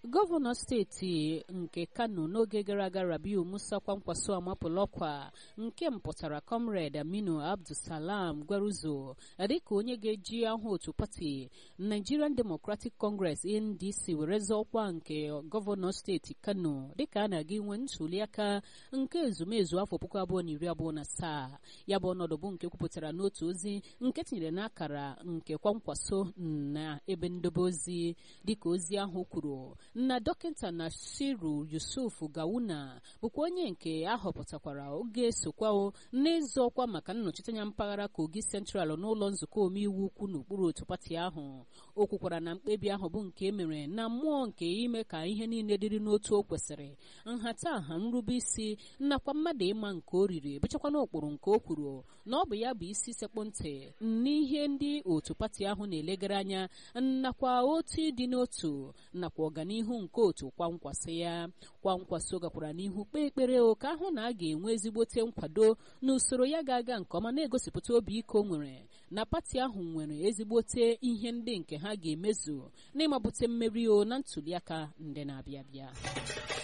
gọvanọ steeti nke kano n'oge gara aga rabiu musa kwankwaso amapụla ọkwa nke mpụtara comrade aminu abdulsalam gwaruzo dịka onye ga-eji aha otu pati nigerian democratic congress ndc were zọọ ọkwa nke gọvanọ steeti kano dịka a na-aga inwe ntuliaka nke ezumezu afọ puku abụọ na iri abụọ na asaa ya bụ ọnọdụ bụ nke kwupụtara n'otu ozi nke tinyere n'akara nke kwankwaso na ebe ndobe ozi dịka ozi ahụ kwuru na dọkịta nasiru yusuf gawuna bụkwa onye nke ahọpụtakwara oge sokwa n'ịzọ ọkwa maka nnọchiteanya mpaghara kogi central n'ụlọ nzukọ omeiwu ukwu n'okpuru otu pati ahụ o kwukwara na mkpebi ahụ bụ nke emere na mmụọ nke ime ka ihe niile dịrị n'otu o kwesịrị nhatanha nrube isi nakwa mmadụ ịma nke o riri bụchakwa n'ụkpụrụ nke o kwuru na ọ bụ ya bụ isi sekpụ ntị n'ihe ndị otu pati ahụ na-elegara anya nakwa otu ịdị n'otu nakwa ọganihu nke otu kwankwasị ya kwankwaso gakwara n'ihu kpee ekpere ka ahụ na a ga-enwe ezigbote nkwado na usoro ya ga-aga nke ọma na-egosipụta obi ike o nwere na pati ahụ nwere ezigbote ihe ndị nke ha ga-emezu n'ịmapụta mmeri o na ntuliaka ndị na-abịa abịa